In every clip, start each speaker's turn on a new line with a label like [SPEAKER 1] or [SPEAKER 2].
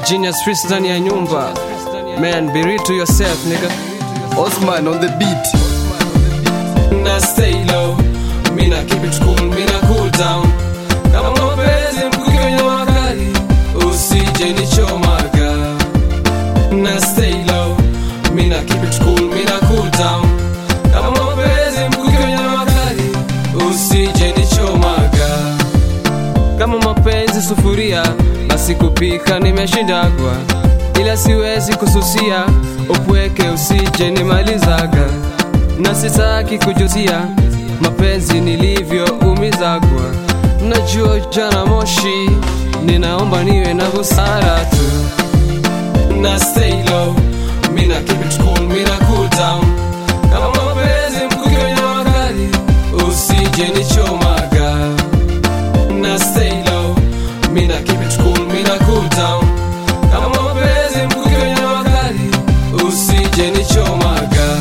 [SPEAKER 1] Genius Freeze ndani ya nyumba. Man, be real to yourself, nigga.
[SPEAKER 2] Osman on the beat.
[SPEAKER 1] Na stay low. Mina keep it cool, mina cool down. Kama mapenzi mkuki kwenye makali, usije nichomaga. Na stay low. Mina keep it cool, mina cool down. Kama mapenzi mkuki kwenye makali, usije nichomaga. Kama mapenzi sufuria, basi kupika nimeshindagwa, ila siwezi kususia, upweke usije nimalizaga, na sitaki kujutia mapenzi nilivyoumizagwa. Najua jana moshi, ninaomba niwe na busara tu na stay low, mina keep it cool, mina cool down. Kama mapenzi mkuki kwenye makali, usije nichomaga na stay low Mina keep it cool, mina cool down Kama mapenzi mkuki kwenye makali Usije nichomaga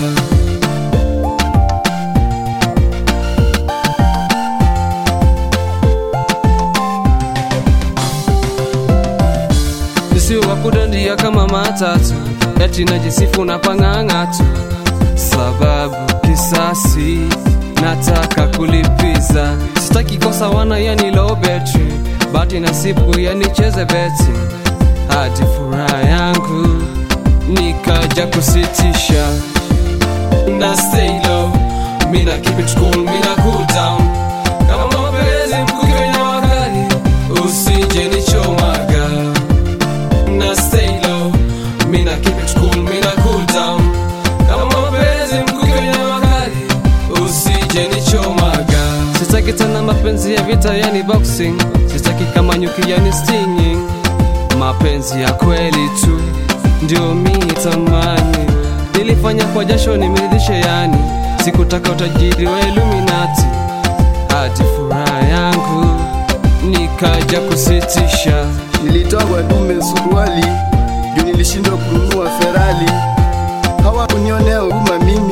[SPEAKER 1] Nisiwe wa kudandia kama matatu Eti najisifu na pang'ang'atu Sababu kisasi nataka kulipiza Sitaki kosa wana yani low battery Bati nasibu yanicheze beti Hadi furaha yangu nikaja kusitisha na stay low Mina keep it cool, mina cool down Kama mapenzi mkuki kwenye makali Usije nichomaga na stay low Mina keep it cool, mina cool down Kama mapenzi mkuki kwenye makali Usije nichomaga Sitaki tena mapenzi ya vita yani boxing Sitaki kama nyuki yani stinging Mapenzi ya kweli tu Ndio mi tamani Nilifanya kwa jasho nimeridhishe yani Sikutaka utajiri wa Illuminati Hadi furaha yangu Nikaja kusitisha
[SPEAKER 2] Nilitoa kwa dume suruali juu nilishindwa kununua Ferrari. Hawakunionea huruma mimi.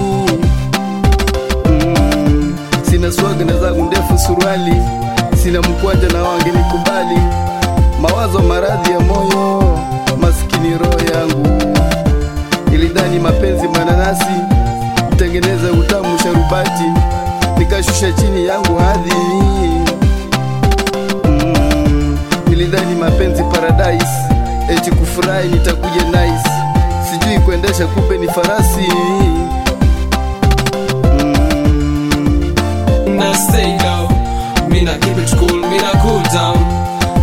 [SPEAKER 2] Mm, sina swaga na zangu ndefu suruali, sina mkwanja na wangenikubali. Mawazo maradhi ya moyo, maskini roho yangu. Nilidhani mapenzi mananasi, kutengeneza utamu sharubati, nikashusha chini yangu hadhi Mm, nilidhani mapenzi paradise, eti kufurahi nitakuja nice, sijui kuendesha kumbe ni farasi. Mm,
[SPEAKER 1] na stay low Mina keep it cool, mina cool down